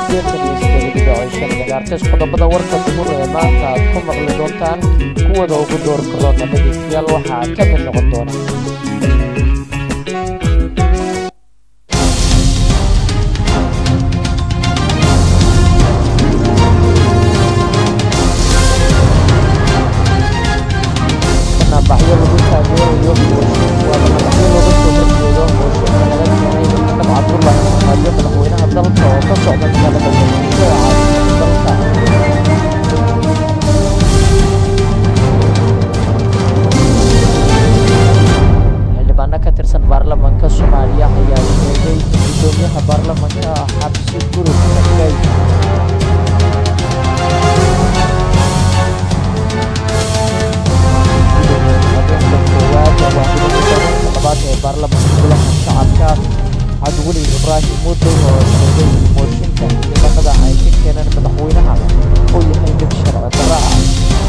sideetan iyo sideed dhibic shan megaartes qodobada warka duhur ee maanta aad ku maqli doontaan kuwada ugu door karoona dhegeystayaal waxaa ka mid noqon doona banaanbaxyo lagu taageerayo waa banaanbaxyo looga soo horjeedo mooshinka laga keenay maxamed cabdullaahi farmaajo madaxweynaha dalka oo ka socda magaalada muqdisho ee caasimada dalka xildhibaano ka tirsan baarlamaanka soomaaliya ayaa sheegay in gudoomiyaha baarlamaanka xabsi gurug ka dhigay habeenka koowaad waa gudoomiyaha labaad ee baarlamaanka golaha shacabka cabdiweli ibraahim muddo oo sheegay in mooshinka xildhibaanada ay ka keeneen madaxweynaha uu yahay mid sharci darro ah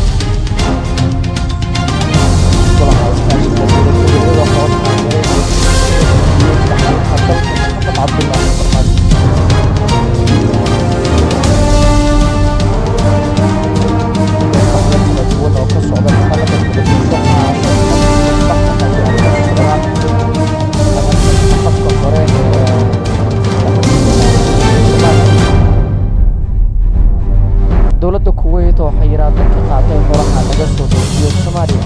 golaha iskaashiga dowladgoboleedyada hoos taageeray madaxweynaha dalka maxamed cabdullaahi farmaajo kala duwan oo ka socda magaalada muqdisho afka hore dowladda kuweyt oo xayiraado ka qaaday horaha laga soo doojiyo soomaaliya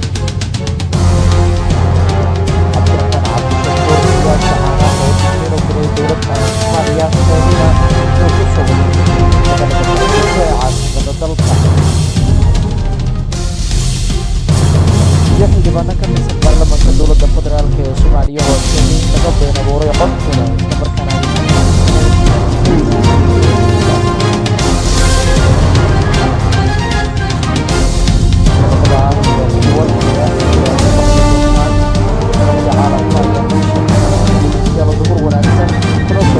cabdiraxmaan cabdishakuur siyaasa caana oo inuu diray dowladda soomaaliya sheegayna inuu ku soo wareegay magaalada muqdisho ee caasimada dalka iyo xildhibaano ka tirsan baarlamaanka dowladda federaalk ee soomaaliya oo sheegay in laga been abuuray codkooda islamarkaana duhur wanaagsan kuna soo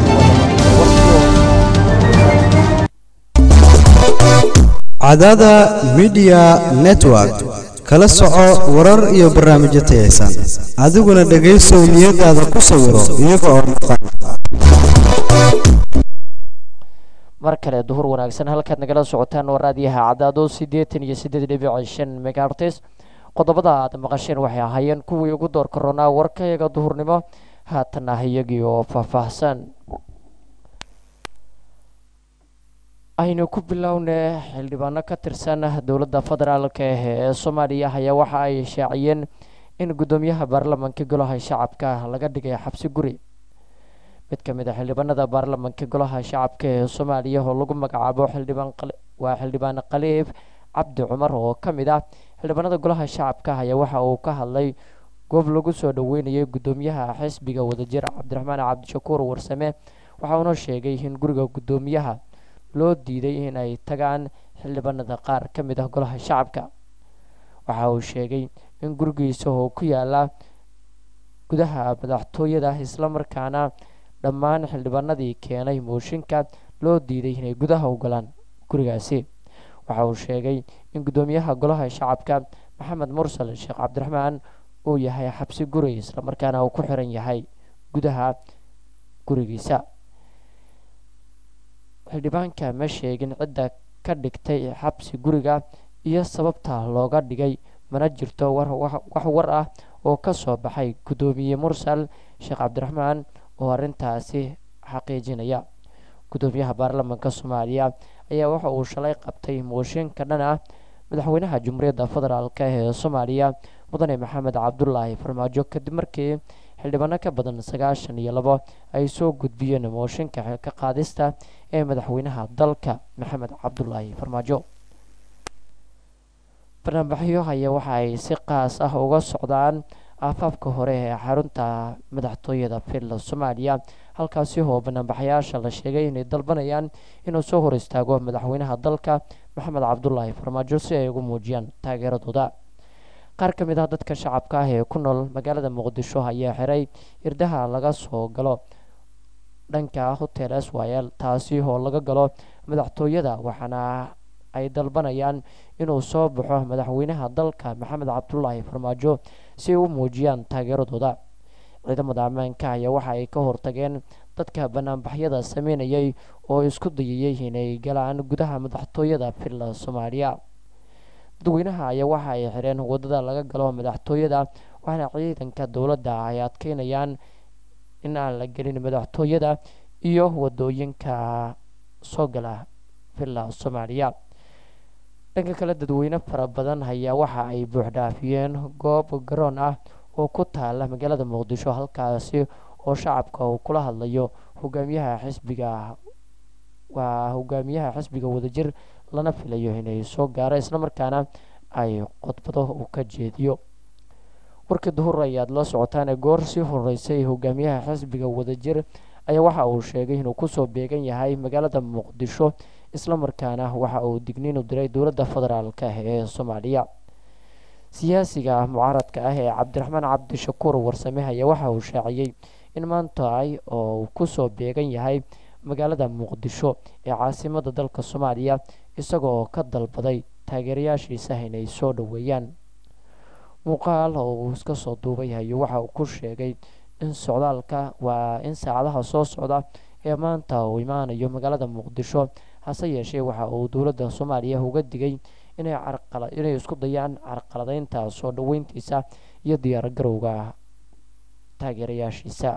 cadada midiya network kala soco warar iyo barnaamijyo tayaysan adiguna dhegaysow niyadaada ku sawiro iyaga oo muuqaal mar kale duhur wanaagsan halkaad nagala socotaan waa raadiyaha cadaado siddeetan iyo siddeed dhibic shan megaartes qodobada aad maqasheen waxay ahaayeen kuwii ugu door karoonaa warkayaga duhurnimo haatan ah iyagii oo faahfaahsan aynu ku bilowna xildhibaano ka tirsan dowladda federaalk ee soomaaliya ayaa waxa ay shaaciyeen in guddoomiyaha baarlamaanka golaha shacabka laga dhigay xabsi guri mid ka mid a xildhibaanada baarlamaanka golaha shacabka ee soomaaliya oo lagu magacaabo xildhibaan waa xildhibaan khaliif cabdi cumar oo ka mid ah xildhibaanada golaha shacabka ayaa waxa uu ka hadlay goob lagu soo dhaweynayay guddoomiyaha xisbiga wadajir cabdiraxmaan cabdishakuur warsame waxa uuna sheegay in guriga guddoomiyaha loo diiday in ay tagaan xildhibaanada qaar ka mid ah golaha shacabka waxa uu sheegay in gurigiisa oo ku yaala gudaha madaxtooyada islamarkaana dhammaan xildhibaanadii keenay mooshinka loo diiday inay gudaha u galaan gurigaasi waxa uu sheegay in guddoomiyaha golaha shacabka maxamed mursal sheekh cabdiraxmaan uu yahay xabsi guri islamarkaana uu ku xiran yahay gudaha gurigiisa xildhibaanka ma sheegin cidda ka dhigtay xabsi guriga iyo sababta looga dhigay mana jirto wax war ah oo ka soo baxay guddoomiye mursal sheekh cabdiraxmaan oo arrintaasi xaqiijinaya guddoomiyaha baarlamaanka soomaaliya ayaa waxa uu shalay qabtay mooshinka dhan ah madaxweynaha jumhuuriyadda federaalk ee soomaaliya mudane maxamed cabdulaahi farmaajo kadib markii xildhibaano ka badan sagaashan iyo labo ay soo gudbiyeen mooshinka xilka qaadista ee madaxweynaha dalka maxamed cabdulaahi farmaajo barnaamijyo ayaa waxa ay si qaas ah uga socdaan aafaafka hore ee xarunta madaxtooyada finland soomaaliya halkaasi oo banaanbaxayaasha la sheegay inay dalbanayaan inuu soo hor istaago madaxweynaha dalka maxamed cabdulaahi farmaajo si ay ugu muujiyaan taageeradooda qaar ka mid ah dadka shacabka ah ee ku nool magaalada muqdisho ayaa xiray irdaha laga soo galo dhanka hotel syl taasi oo laga galo madaxtooyada waxaana ay dalbanayaan inuu soo baxo madaxweynaha dalka maxamed cabdulaahi farmaajo si ay u muujiyaan taageeradooda ciidamada ammaanka ayaa waxa ay ka hortageen dadka banaanbaxyada sameynayay oo isku dayayay inay galaan gudaha madaxtooyada villa soomaaliya dadweynaha ayaa waxa ay xireen wadada laga galo madaxtooyada waxaana ciidanka dowladda ay adkeynayaan in aan la gelin madaxtooyada iyo wadooyinka soo gala villa soomaaliya dhanka kale dadweyne fara badan ayaa waxa ay buuxdhaafiyeen goob garoon ah oo ku taala magaalada muqdisho halkaasi oo shacabka uu kula hadlayo hogaamiyaha xisbiga waa hogaamiyaha xisbiga wadajir lana filayo inay soo gaaro islamarkaana ay khudbado uu ka jeediyo warkii duhur ayaad la socotaan goor sii horeysay hogaamiyaha xisbiga wadajir ayaa waxa uu sheegay inuu kusoo beegan yahay magaalada muqdisho islamarkaana waxa uu digniin u diray dowladda federaalk ee soomaaliya siyaasiga mucaaradka ah ee cabdiraxmaan cabdishakuur warsame ayaa waxa uu shaaciyey in maanta ay oo uu kusoo beegan yahay magaalada muqdisho ee caasimada dalka soomaaliya isagoo ka dalbaday taageerayaashiisa inay soo dhoweeyaan muuqaal oo uu iska soo duubay hayo waxa uu ku sheegay in socdaalka waa in saacadaha soo socda ee maanta uu imaanayo magaalada muqdisho hase yeeshee waxa uu dowladda soomaaliya uga digay inay inay isku dayaan carqaladeynta soo dhoweyntiisa iyo diyaargarowga taageerayaashiisa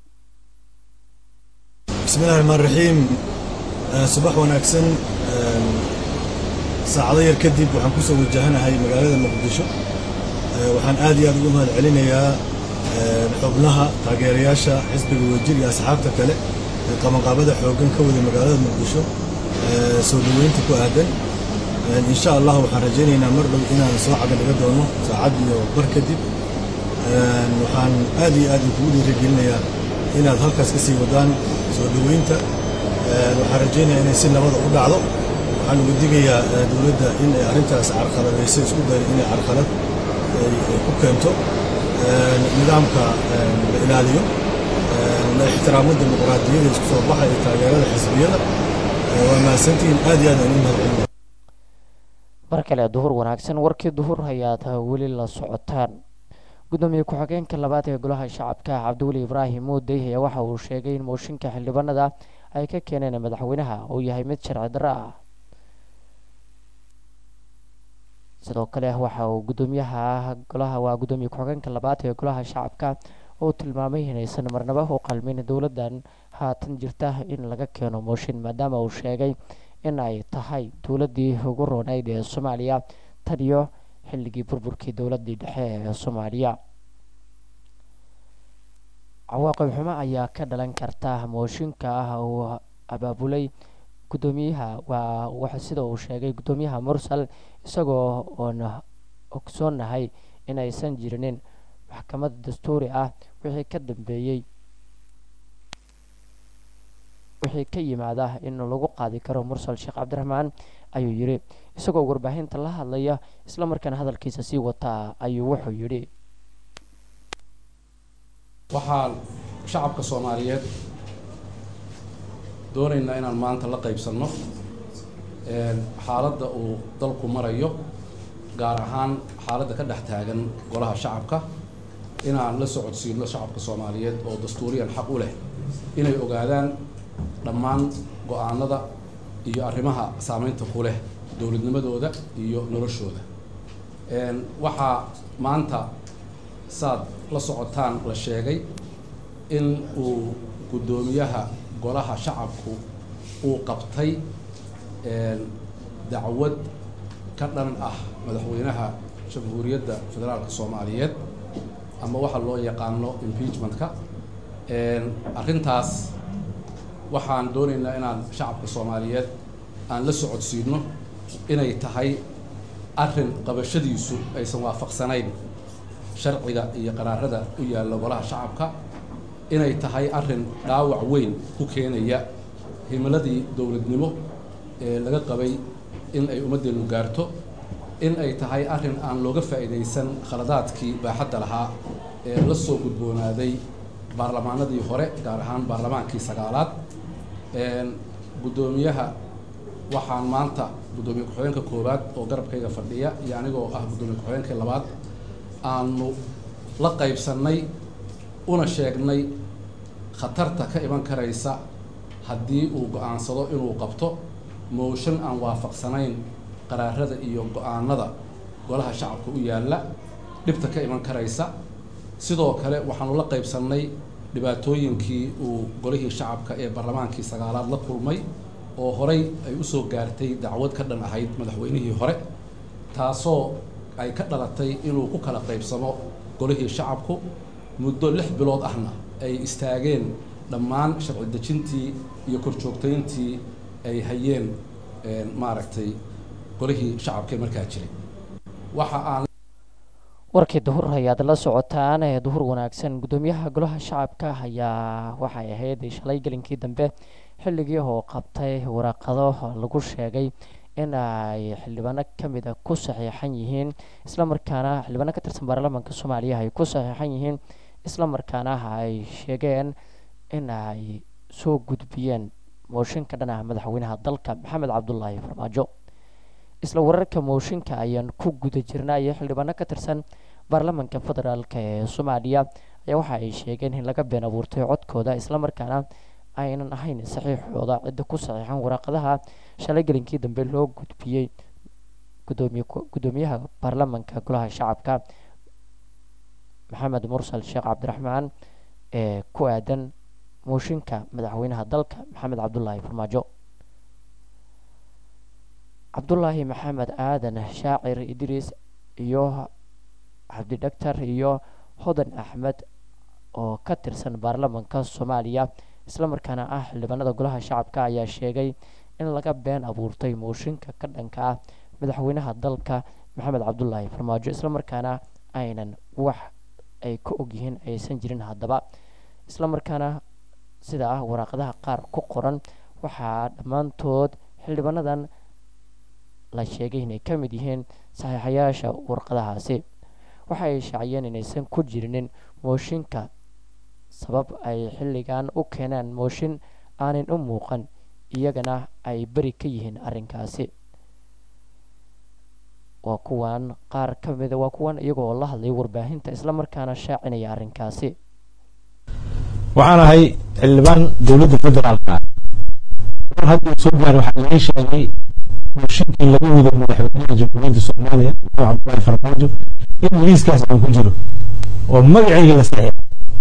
bismillahi raxmaan raxiim subax wanaagsan saacado yar kadib waxaan ku soo wajahanahay magaalada muqdisho waxaan aad iyo aad ugu mahad celinayaa xubnaha taageerayaasha xisbiga wajir iyo asxaabta kale ee qabanqaabada xooggan ka wada magaalada muqdisho soo dhoweynta ku aadan insha allah waxaan rajaynaynaa mar dhow inaan soo cagadhiga doono saacad iyo bar kadib waxaan aad iyo aad kugu dhiirigelinayaa inaad halkaas ka sii wadaan soo dhoweynta waxaan rajaynayaa inay si nabada u dhacdo waxaan uga digayaa dowladda in ay arrintaas carqaladayso isku dayo inay carqalad ku keento nidaamka la ilaaliyo la ixtiraamo dimuqraadiyada isku soo baxa iyo taageerada xisbiyada waa mahadsantihiin aad iyo aad aan u mahadcelinayaa mar kale duhur wanaagsan warkii duhur ayaad weli la socotaan gudoomiye ku-xigeenka labaad ee golaha shacabka cabdiweli ibraahim muudey ayaa waxa uu sheegay in mooshinka xildhibaanada ay ka keeneen madaxweynaha uu yahay mid sharci darro ah sidoo kale waxa uu gudoomiyaha golaha waa gudoomiye ku-xigeenka labaad ee golaha shacabka oo tilmaamay inaysan marnaba u qalmin dowladdan haatan jirta in laga keeno mooshin maadaama uu sheegay in ay tahay dowladdii ugu roonayd ee soomaaliya tan iyo xilligii burburkii dowladdii dhexe ee soomaaliya cawaaqib xumo ayaa ka dhalan karta mooshinka ah uu abaabulay gudoomiyaha waa sida uu sheegay gudoomiyaha mursal isagoo oon ogsoonahay in aysan jirinin maxkamad dastuuri ah wixii ka dambeeyey wixii ka yimaada in lagu qaadi karo mursal sheekh cabdiraxmaan ayuu yidhi isagoo warbaahinta la hadlaya islamarkaana hadalkiisa sii wataa ayuu wuxuu yidhi waxaan shacabka soomaaliyeed doonaynaa inaan maanta la qaybsanno xaaladda uu dalku marayo gaar ahaan xaaladda ka dhex taagan golaha shacabka inaan la socodsiino shacabka soomaaliyeed oo dastuuriyan xaq u leh inay ogaadaan dhammaan go-aanada iyo arrimaha saameynta ku leh dowladnimadooda iyo noloshooda waxaa maanta saad la socotaan la sheegay in uu guddoomiyaha golaha shacabku uu qabtay dacwad ka dhan ah madaxweynaha jamhuuriyadda federaalka soomaaliyeed ama waxa loo yaqaano impeachment-ka arrintaas waxaan doonaynaa inaan shacabka soomaaliyeed aan la socodsiino inay tahay arrin qabashadiisu aysan waafaqsanayn sharciga iyo qaraarada u yaalla golaha shacabka inay tahay arrin dhaawac weyn ku keenaya himiladii dowladnimo ee laga qabay in ay ummaddeenu gaarto in ay tahay arrin aan looga faa'iidaysan khaladaadkii baaxadda lahaa ee la soo gudboonaaday baarlamaanadii hore gaar ahaan baarlamaankii sagaalaad guddoomiyaha waxaan maanta guddoomiye ku-xigeenka koowaad oo garabkayga fadhiya iyo anigoo ah guddoomiye ku-xigeenka labaad aanu la qaybsannay una sheegnay khatarta ka iman karaysa haddii uu go-aansado inuu qabto mooshan aan waafaqsanayn qaraarada iyo go-aanada golaha shacabka u yaalla dhibta ka iman karaysa sidoo kale waxaanu la qaybsannay dhibaatooyinkii uu golihii shacabka ee barlamaankii sagaalaad la kulmay oo horey ay usoo gaartay dacwad ka dhan ahayd madaxweynihii hore taasoo ay ka dhalatay inuu ku kala qaybsamo golihii shacabku muddo lix bilood ahna ay istaageen dhammaan sharci dejintii iyo korjoogtayntii ay hayeen maaragtay golihii shacabka ee markaa jiray waxa aan warkii duhur ayaad la socotaan ee duhur wanaagsan guddoomiyaha golaha shacabka ayaa waxay ahayd shalay gelinkii dambe xilligii oo qabtay waraaqado lagu sheegay in ay xildhibaano kamid a ku saxiixan yihiin islamarkaana xildhibaano ka tirsan baarlamaanka soomaaliya ay ku saxiixan yihiin islamarkaana ay sheegeen in ay soo gudbiyeen mooshinka dhan ah madaxweynaha dalka maxamed cabdulaahi farmaajo isla wararka mooshinka ayaan ku guda jirnay xildhibaano ka tirsan baarlamaanka federaalk ee soomaaliya ayaa waxa ay sheegeen in laga been abuurtay codkooda islamarkaana aynan ahayn saxiixooda cidda ku saxiixan waraaqadaha shalay gelinkii dambe loo gudbiyey gudoomiyaha baarlamaanka golaha shacabka maxamed mursal sheekh cabdiraxmaan ee ku aadan mooshinka madaxweynaha dalka maxamed cabdulaahi farmaajo cabdulaahi maxamed aadan shaacir idriis iyo cabdi dhagtar iyo hodan axmed oo ka tirsan baarlamaanka soomaaliya islamarkaana ah xildhibaanada golaha shacabka ayaa sheegay in laga been abuurtay mooshinka ka dhanka ah madaxweynaha dalka maxamed cabdulaahi farmaajo islamarkaana aynan wax ay ka ogyihiin aysan jirin haddaba islamarkaana sida ah waraaqadaha qaar ku qoran waxaa dhammaantood xildhibaanadan la sheegay inay ka mid yihiin saxiixayaasha warqadahaasi waxa ay shaaciyeen inaysan ku jirinin mooshinka sabab ay xilligan u keenaan mooshin aanan u muuqan iyagana ay beri ka yihiin arrinkaasi waa kuwan qaar ka mida waa kuwan iyagoo la hadlay warbaahinta islamarkaana shaacinaya arrinkaasi waxaan ahay xildhibaan dowladda federaalka mar hadduu soo gaar waxaa laga sheegay mooshinkii laga wado madaxweynaha jamhuuriyadda soomaaliya maxamed cabdulaahi farmaajo in liiskaas aan ku jiro oo magacayga la saxiixay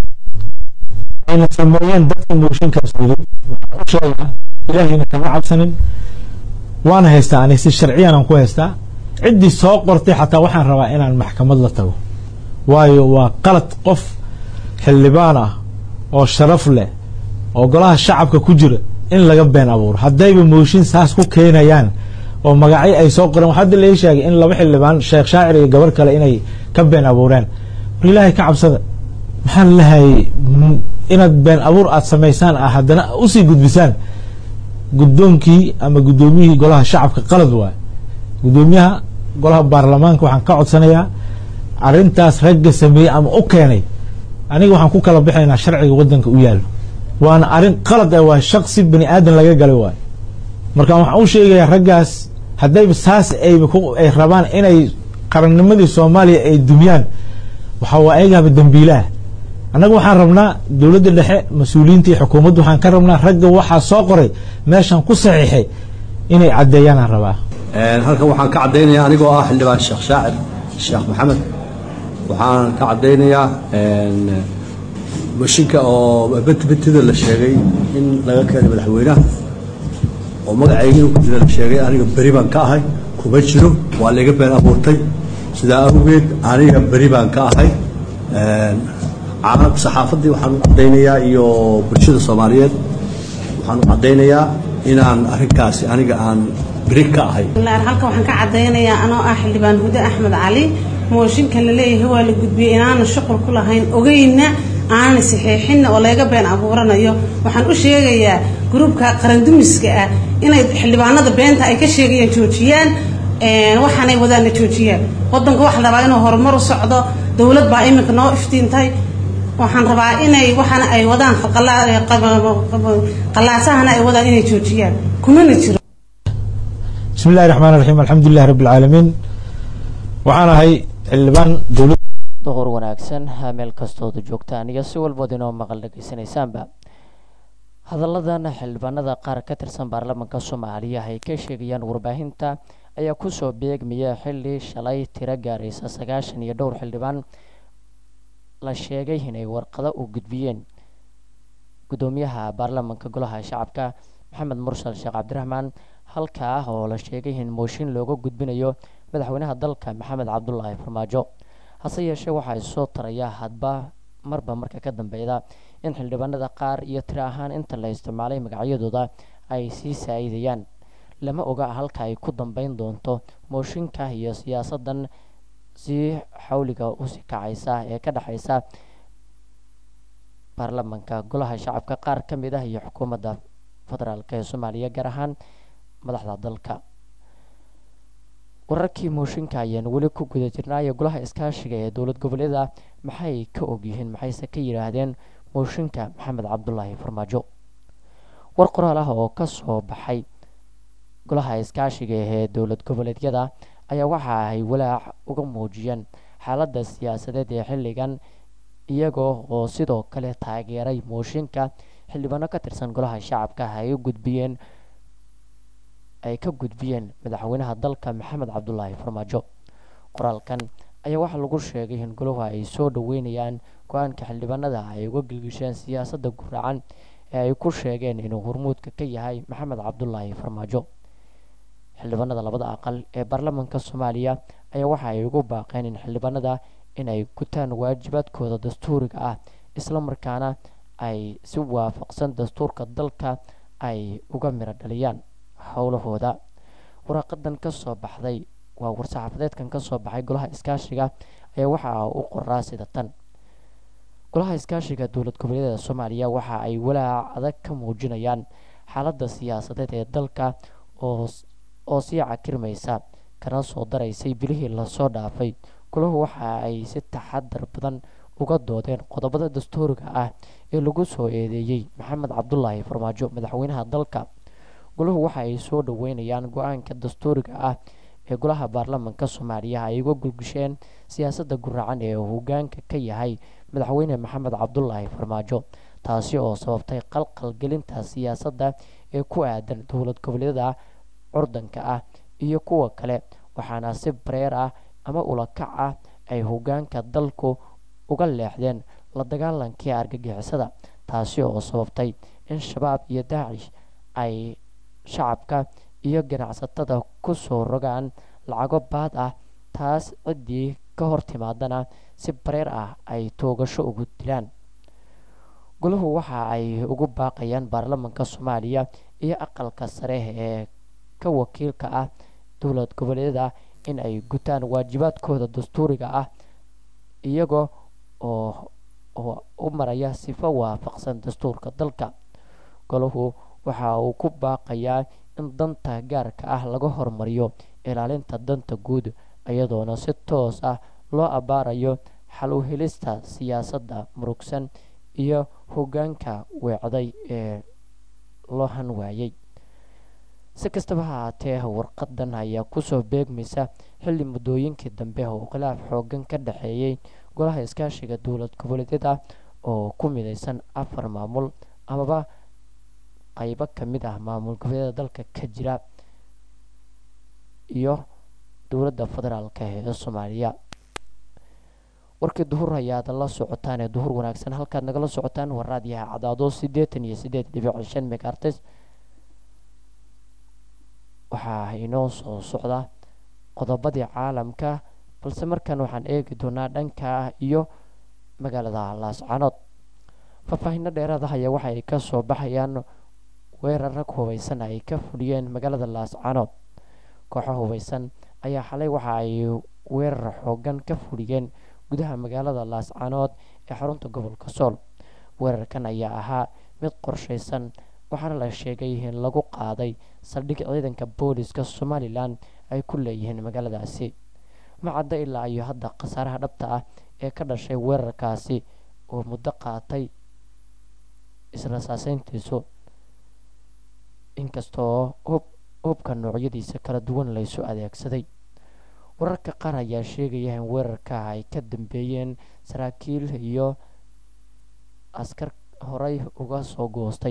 ayna sameeyeen dadkii mooshinkaas waday waxaan u sheegaa ilaahayna kama cabsanin waana haystaa ani si sharciyan aan ku haystaa ciddii soo qortay xataa waxaan rabaa inaan maxkamad la tago waayo waa qalad qof xildhibaan ah oo sharaf leh oo golaha shacabka ku jira in laga been abuuro haddayba mooshin saas ku keenayaan oo magacyo ay soo qoreen hadda lai sheegay in laba xildhibaan sheekh shaacir iyo gabar kale inay ka been abuureen war ilaahay ka cabsada maxaa lalehay inaad been abuur aada samaysaan ah haddana usii gudbisaan guddoonkii ama guddoomiyihii golaha shacabka qalad waay guddoomiyaha golaha baarlamaanka waxaan ka codsanayaa arrintaas ragga sameeyey ama u keenay aniga waxaan ku kala bixaynaa sharciga waddanka u yaalo waana arrin qalad ah waa shaqsi bani aadan laga galay waayo marka waxaan u sheegayaa raggaas haddayba saas ayba ay rabaan inay qarannimadii soomaaliya ay dumiyaan waxa waa ayagaaba dembiilaah annaga waxaan rabnaa dowladda dhexe mas-uuliyiinta iyo xukuumadda waxaan ka rabnaa ragga waxaa soo qoray meeshaan ku saxiixay inay caddeeyaan aan rabaa halkan waxaan ka caddaynayaa anigoo ah xildhibaan sheekh shaacir sheekh maxamed waxaan ka caddaynayaa mashinka oo betbetida la sheegay in laga keenay madaxweynaha oo magacaygiina ku jira la sheegay aniga beri baan ka ahay kuma jiro waa layga been abuurtay sidaa awgeed aniga beri baan ka ahay caalamka saxaafaddii waxaan u caddaynayaa iyo bulshada soomaaliyeed waxaan u caddaynayaa inaan arrinkaasi aniga aan beri ka ahay halkan waxaan ka caddaynayaa anoo ah xildhibaan hude axmed cali mooshinka la leeyahay waa la gudbiyey inaanan shuqul ku lahayn ogeyna aanan saxiixinna oo layga been abuuranayo waxaan u sheegayaa gruubka qarandumiska ah inay xildhibaanada beenta ay ka sheegayaan joojiyaan waxaanay wadaana joojiyaan wadanka waxa la rabaa inuu horumar u socdo dowlad baa iminka noo iftiintay waxaan rabaa inay waxaana ay wadaan qalaasahana ay wadaan inay joojiyaan kumana jiro bismi illahi raxmaan raxiim alxamdulilahi rabbi alcaalamiin waxaan ahay xildhibaan dowlad duhur wanaagsan meel kastooda joogtaan iyo si walbood inoo maqal dhegeysanaysaanba hadalladan xildhibaanada qaar ka tirsan baarlamaanka soomaaliya ay ka sheegayaan warbaahinta ayaa kusoo beegmaya xilli shalay tiro gaaraysa sagaashan iyo dhowr xildhibaan la sheegay inay warqado u gudbiyeen gudoomiyaha baarlamaanka golaha shacabka maxamed mursal sheekh cabdiraxmaan halkaa oo la sheegay in mooshin looga gudbinayo madaxweynaha dalka maxamed cabdulaahi farmaajo hase yeeshee waxaa isoo taraya hadba marba marka ka dambeyda in xildhibaanada qaar iyo tiro ahaan inta la isticmaalay magacyadooda ay sii saa-idayaan lama oga halka ay ku dambeyn doonto mooshinka iyo siyaasadan sii xawliga usii kacaysa ee ka dhexeysa baarlamaanka golaha shacabka qaar ka mid ah iyo xukuumadda federaalk ee soomaaliya gaar ahaan madaxda dalka wararkii mooshinka ayaan weli ku guda jirnaayo golaha iskaashiga ee dowlad goboleeda maxay ka ogyihiin maxayse ka yidhaahdeen mooshinka maxamed cabdulaahi farmaajo war qoraal ah oo kasoo baxay golaha iskaashiga ee dowlad goboleedyada ayaa waxa ay walaac uga muujiyeen xaaladda siyaasadeed ee xilligan iyagoo oo sidoo kale taageeray mooshinka xildhibaano ka tirsan golaha shacabka ay u gudbiyeen ay ka gudbiyeen madaxweynaha dalka maxamed cabdulaahi farmaajo qoraalkan ayaa waxaa lagu sheegay in goluhu ay soo dhaweynayaan go-aanka xildhibaanada ay uga gilgisheen siyaasadda guraacan ee ay ku sheegeen inuu hormuudka ka yahay maxamed cabdulaahi farmaajo xildhibaanada labada aqal ee baarlamaanka soomaaliya ayaa waxa ay ugu baaqeen in xildhibaanada in ay gutaan waajibaadkooda dastuuriga ah islamarkaana ay si waafaqsan dastuurka dalka ay uga miro dhaliyaan howlahooda waraaqadan kasoo baxday waa war-saxaafadeedkan kasoo baxay golaha iskaashiga ayaa waxa u qoraa sida tan golaha iskaashiga dowlad goboleedyada soomaaliya waxa ay walaac adag ka muujinayaan xaaladda siyaasadeed ee dalka oo oo sii cakirmaysa kana soo daraysay bilihii lasoo dhaafay golahu waxa ay si taxadar badan uga doodeen qodobada dastuuriga ah ee lagu soo eedeeyey maxamed cabdulaahi farmaajo madaxweynaha dalka golahu waxa ay soo dhaweynayaan go-aanka dastuuriga ah ee golaha baarlamaanka soomaaliya ay uga gulgisheen siyaasadda guraacan ee hogaanka ka yahay madaxweyne maxamed cabdulaahi farmaajo taasi oo sababtay qalqalgelinta siyaasadda ee ku aadan dowlad goboleedyada curdanka ah iyo kuwa kale waxaana si bareer ah ama ulakac ah ay hogaanka dalku uga leexdeen la dagaalankii argagixisada taasi oo sababtay in shabaab iyo daacish ay shacabka iyo ganacsatada kusoo rogaan lacago baad ah taas ciddii ka hor timaadana si bareer ah ay toogasho ugu dilaan golahu waxa ay ugu baaqayaan baarlamaanka soomaaliya iyo aqalka sare ee ka wakiilka ah dowlad goboleedyada in ay gutaan waajibaadkooda dastuuriga ah iyagoo oo oo u maraya sifo waafaqsan dastuurka dalka golahu waxa uu ku baaqayaa in danta gaarka ah laga hormariyo ilaalinta danta guud iyadoona si toos ah loo abbaarayo xal u helista siyaasadda murugsan iyo hogaanka weecday ee loo han waayey si kastaba ha haatee warqadan ayaa kusoo beegmaysa xilli muddooyinkii dambe oo khilaaf xoogan ka dhexeeyey golaha iskaashiga dowlad goboleedyada oo ku mideysan afar maamul amaba qaybo ka mid ah maamul goboleedyada dalka ka jira iyo dowladda federaalk ee soomaaliya warkii duhur ayaad la socotaan ee duhur wanaagsan halkaad nagala socotaan waa raadiyaha cadaado siddeetan iyo siddeed dhibic shan megartes waxaa inoo soo socda qodobadii caalamka balse markan waxaan eegi doonaa dhanka iyo magaalada laascanood faahfaahinno dheeraad ah ayaa waxa ay ka soo baxayaan weerar rag hubeysan ay ka fuliyeen magaalada laascanood kooxo hubeysan ayaa xalay waxa ay weerar xoogan ka fuliyeen gudaha magaalada laascanood ee xarunta gobolka sool weerarkan ayaa ahaa mid qorshaysan waxaana la sheegay in lagu qaaday saldhig ciidanka booliska somalilan ay ku leeyihiin magaaladaasi ma cadda ilaa iyo hadda khasaaraha dhabta ah ee ka dhashay weerarkaasi oo muddo qaatay israsaaseyntiisu inkastoo hub hubka noocyadiisa kala duwan laysu adeegsaday wararka qaar ayaa sheegaya in weerarka ay ka dambeeyeen saraakiil iyo askar horey uga soo goostay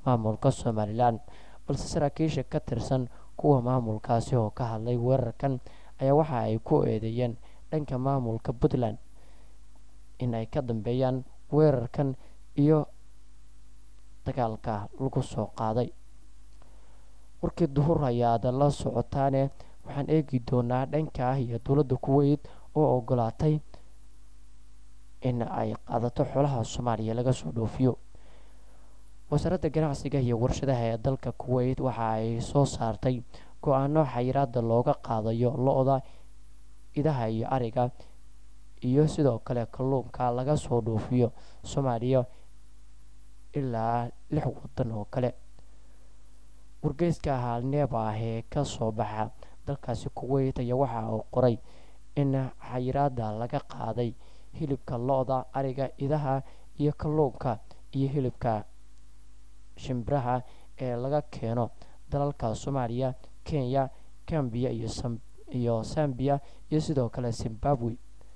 maamulka somalilan balse saraakiisha ka tirsan kuwa maamulkaasi oo ka hadlay weerarkan ayaa waxa ay ku eedeeyeen dhanka maamulka puntland in ay ka dambeeyaan weerarkan iyo dagaalka lagu soo qaaday warkii duhur ayaad la socotaane waxaan eegi doonaa dhanka iyo dowladda kuweyt oo ogolaatay in ay qaadato xoolaha soomaaliya laga soo dhoofiyo wasaaradda ganacsiga iyo warshadaha ee dalka kuweyt waxa ay soo saartay go-aano xayiraada looga qaadayo lo-da idaha iyo ariga iyo sidoo kale kalluunka laga soo dhoofiyo soomaaliya ilaa lix wadan oo kale wargeyska haalneeba ah ee kasoo baxa dalkaasi kuweyt ayaa waxa uu qoray in xayiraada laga qaaday hilibka lo-da ariga idaha iyo kalluunka iyo hilibka shimbiraha ee laga keeno dalalka soomaaliya kenya gambiya iyo sambiya iyo sidoo kale zimbabwe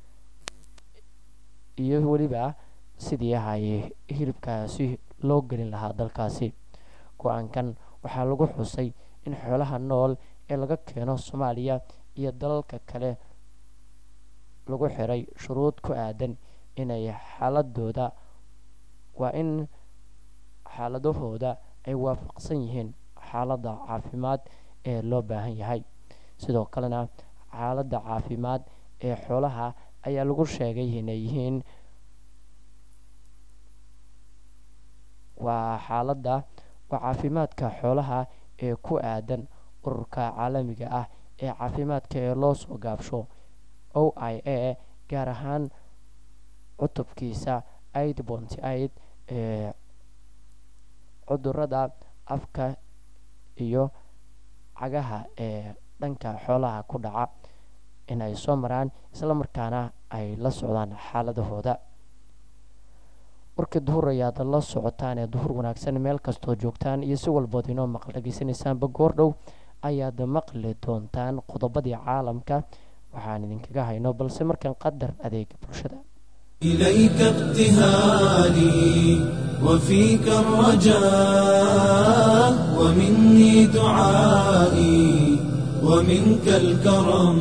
iyo weliba sidii ay hilibkaasi loo gelin lahaa dalkaasi go-aankan waxaa lagu xusay in xoolaha nool ee laga keeno soomaaliya iyo dalalka kale lagu xiray shuruud ku aadan inay xaaladooda waa in xaaladahooda ay waafaqsan yihiin xaaladda caafimaad ee loo baahan yahay sidoo kalena xaaladda caafimaad ee xoolaha ayaa lagu sheegay inay yihiin waa xaaladda waa caafimaadka xoolaha ee ku aadan ururka caalamiga ah ee caafimaadka ee loo soo gaabsho o i a gaar ahaan cutubkiisa aid bonty aid ee cudurada afka iyo cagaha ee dhanka xoolaha ku dhaca in ay soo maraan islamarkaana ay la socdaan xaaladahooda warkii duhur ayaad la socotaan ee duhur wanaagsan meel kastoo joogtaan iyo si walbood inoo maqal dhageysanaysaanba goordhow ayaad maqli doontaan qodobadii caalamka waxaan idinkaga hayno balse markan qadar adeega bulshada إليك ابتهالي وفيك الرجاء ومني دعائي ومنك الكرم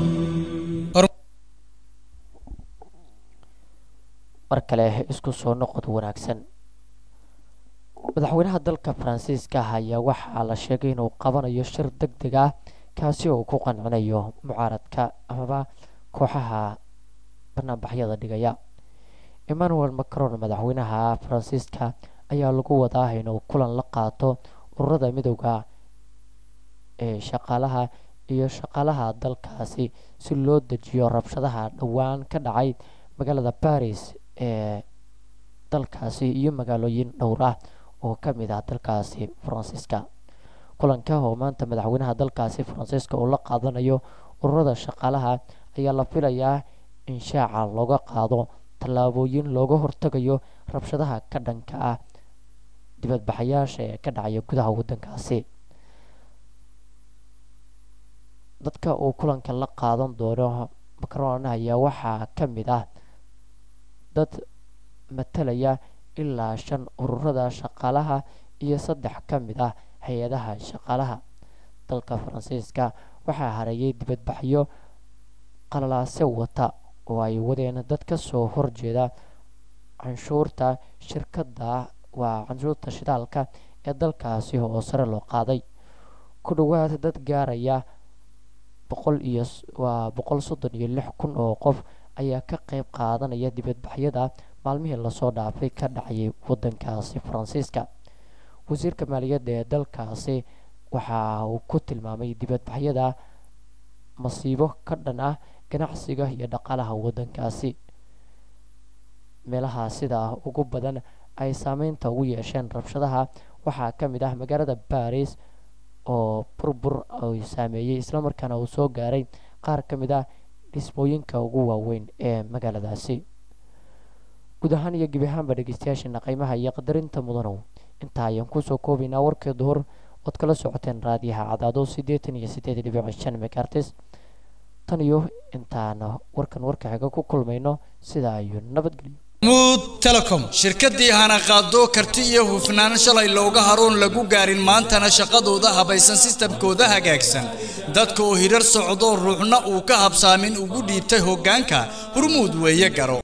mar kale isku soo noqod wanaagsan madaxweynaha dalka faransiiska ayaa waxaa la sheegay inuu qabanayo shir deg deg ah kaasi oo ku qancinayo mucaaradka amaba kooxaha banaanbaxyada dhigaya emmanuel macron madaxweynaha faransiiska ayaa lagu wadaa inuu kulan la qaato ururada midooda ee shaqaalaha iyo shaqaalaha dalkaasi si loo dejiyo rabshadaha dhowaan ka dhacay magaalada baris ee dalkaasi iyo magaalooyin dhowr ah oo ka mid ah dalkaasi faransiiska kulanka oo maanta madaxweynaha dalkaasi faransiiska uu la qaadanayo ururada shaqaalaha ayaa la filayaa in shaaca looga qaado tallaabooyin looga hortagayo rabshadaha ka dhanka ah dibadbaxayaasha ee ka dhacaya gudaha waddankaasi dadka uu kulanka la qaadan doono macron ayaa waxaa ka mid ah dad matalaya ilaa shan ururada shaqaalaha iyo saddex ka mid ah hay-adaha shaqaalaha dalka faransiiska waxaa hareeyay dibadbaxyo qalalaase wata oo ay wadeen dad ka soo horjeeda canshuurta shirkadda waa canshuurta shidaalka ee dalkaasi oo sare loo qaaday ku dhowaad dad gaaraya boqol iyo waa boqol soddon iyo lix kun oo qof ayaa ka qeyb qaadanaya dibadbaxyada maalmihii lasoo dhaafay ka dhacayay waddankaasi faransiiska wasiirka maaliyadda ee dalkaasi waxa uu ku tilmaamay dibadbaxyada masiibo ka dhan ah ganacsiga iyo dhaqaalaha waddankaasi meelaha sida ugu badan ay saameynta ugu yeesheen rabshadaha waxaa ka mid ah magaalada baris oo burbur ay saameeyey islamarkaana uu soo gaaray qaar ka mid ah dhismooyinka ugu waaweyn ee magaaladaasi guud ahaan iyo gebi ahaanba dhegeystayaasheena qiimaha iyo qadarinta mudanow intaa ayaan kusoo koobaynaa warkii duhur ood kala socoteen raadiyaha cadaado siddeetan iyo siddeed dhibic shan megartis tan iyo intaan warkan warka xiga ku kulmayno sidaa iyo nabadgelyo mud telecom shirkadii hana qaado karti iyo hufnaan shalay looga haroon lagu gaarin maantana shaqadooda habaysan sistamkooda hagaagsan dadka oo hirar socdo ruuxna uu ka habsaamin ugu dhiibtay hoggaanka hurmuud weeye garo